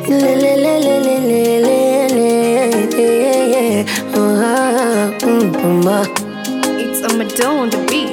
Lelelelelelelele. Ah, mm, mama. It's a Madonna on the beat.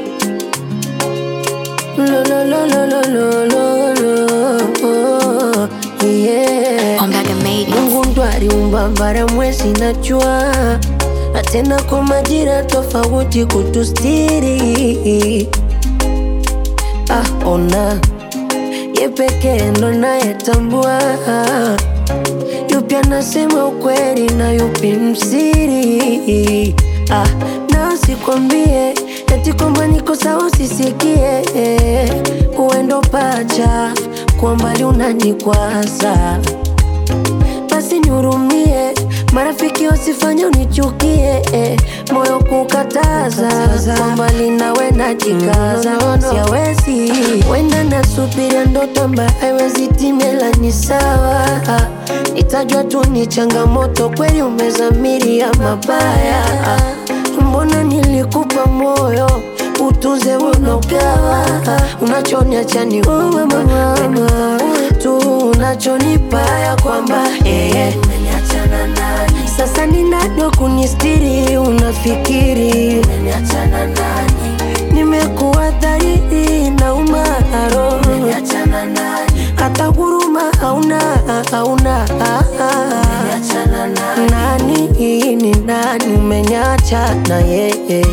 Lo, lo, lo, lo, lo, lo, lo, lo. Yeah. Ombaga made it. Mungu ndo aliumba bara, mwezi na jua, na tena kwa majira tofauti kutustiri. Ah, ona ye pekee ndo nayetambua yupi anasema ukweli na yupi msiri. Ah, na usikwambie eti kwamba niko sawa, usisikie uendo pacha kwa mbali unanikwaza basi nihurumie, marafiki wasifanye unichukie, eh, moyo kukataza kwa mbali nawe najikaza, siawezi wenda nasubiria ndoto ambayo haiwezi timela, ni sawa itajwa tu ni changamoto, kweli umezamiria mabaya, mbona nilikupa moyo utunze unogawa, unachoniacha ni wewe mama tu unachonipa ya kwamba eh, sasa ninado kunistiri, unafikiri nimekuwa dhahiri na umaro, hata huruma hauna hauna nani ni nani, umenyacha na yeye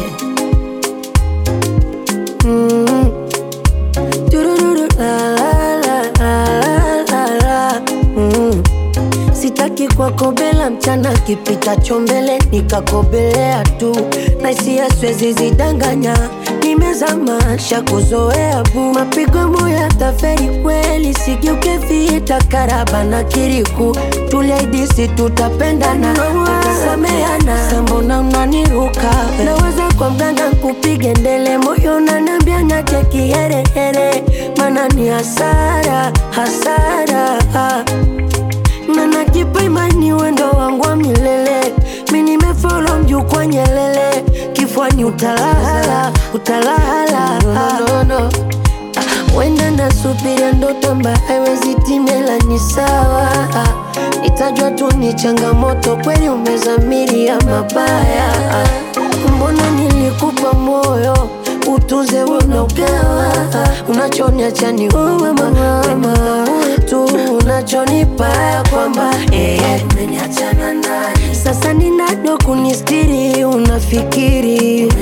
mm. Turururu, la, la, la, la, la, la. Mm. Sitaki kwakobela mchana kipitacho mbele nikakobelea tu na hisia siwezi zidanganya, nimezama kuzoea bu mapigo moya taferi kweli, sigeuke vita karaba na kiriku tuliaidisi tutapendana tutasameana, sambona unaniruka naweza kwa mganga kupige ndele moyo unaniambia nyache kiherehere, mana ni hasara hasara na najipa imani wendo wangu wa milele, mi nimefolo mjukwa Nyelele, kifwani utalala utalala no, no, no. Ah, Wenda nasubiria ndoto ambayo haiwezi timela, ni sawa itajwa tu ni changamoto, kweli umezamiria mabaya. Mbona nilikupa moyo utunze unogawa, unachoniacha ni wewe mama tu unachonipa ya kwamba eh, sasa ninado kunistiri, unafikiri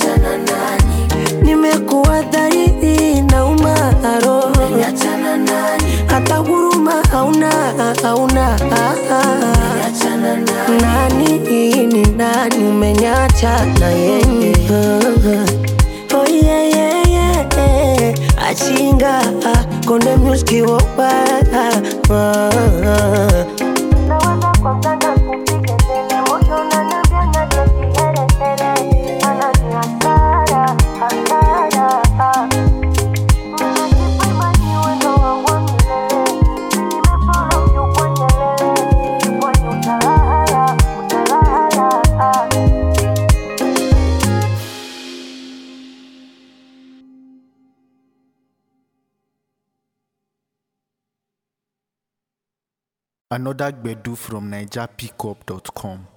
nimekuwa dhahiri na umaro, hata huruma hauna hauna nani ni nani, umenyacha na yeye Oh yeah, yeah, yeah. Achinga konde muski wopa Another Gbedu from NigerPickup.com.